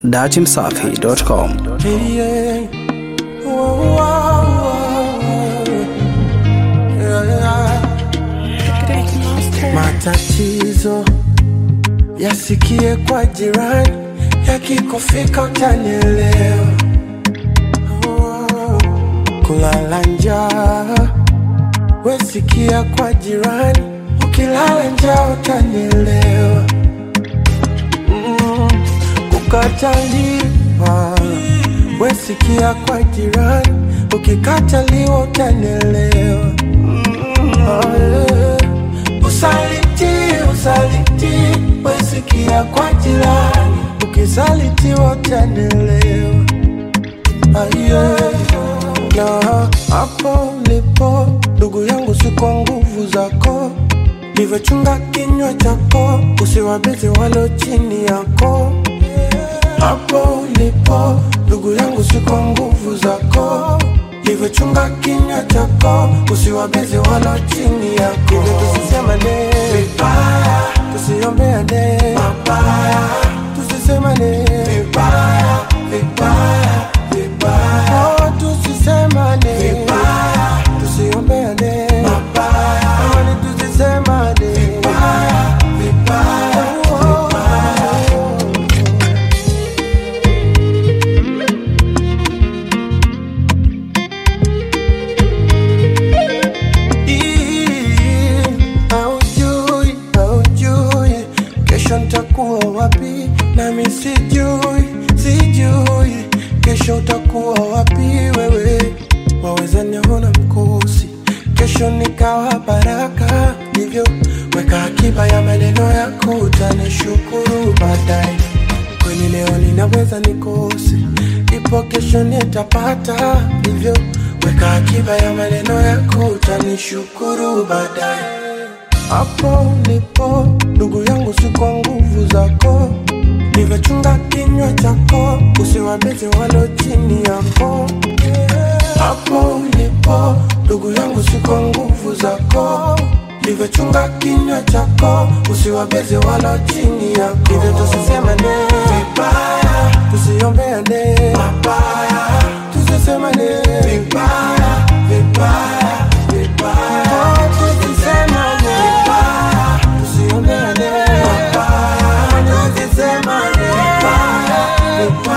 datimsafi.com. Yeah. Whoa, whoa, whoa. Yeah. Matatizo yasikie kwa jirani, yakikufika utanielewa. Oh. Kulala njaa wesikia kwa jirani, ukilala njaa utanielewa. Mm. Kukataliwa wesikia kwa jirani, ukikataliwa utanielewa. Oh, yeah. Usaliti, usaliti, wesikia kwa jirani, ukisalitiwa utanielewa. Ah, yeah. Na hapo ulipo ndugu yangu, si kwa nguvu zako, livyochunga kinywa chako, usiwabezi walo chini yako. Hapo ulipo ndugu yangu, si kwa nguvu zako, livyochunga kinywa chako, usiwabezi walo chini yako. Hivyo tusisemane vibaya, tusiombeane mabaya, tusisemane vibaya, vibaya, vibaya. Oh, tusisemane vibaya, tusiombeane mabaya, amani tusisemane vibaya, vibaya, oh, vibaya. Ii, Haujui, haujui kesho nitakuwa wapi, nami sijui, sijui kesho utakuwa wapi wewe. Waweza niona mkosi, kesho nikawa baraka, hivyo weka akiba ya maneno yako, utanishukuru baadaye. Kweli leo ninaweza nikose, ipo kesho nitapata, hivyo weka akiba ya maneno yako, utanishukuru baadaye. Hapo ulipo ndugu yangu, si kwa nguvu zako, nivyochunga kinywa chako, usiwabezi walo chini yako. Hapo ulipo ndugu yangu, si kwa nguvu zako, nivyochunga kinywa chako, usiwabezi walo chini yako. Hivyo tusisemane vibaya, tusiombeane mabaya, tusisemane vibaya, vibaya, vibaya. Oh, tusisemane vibaya, tusiombeane mabaya, tusisemane vibaya, vibaya.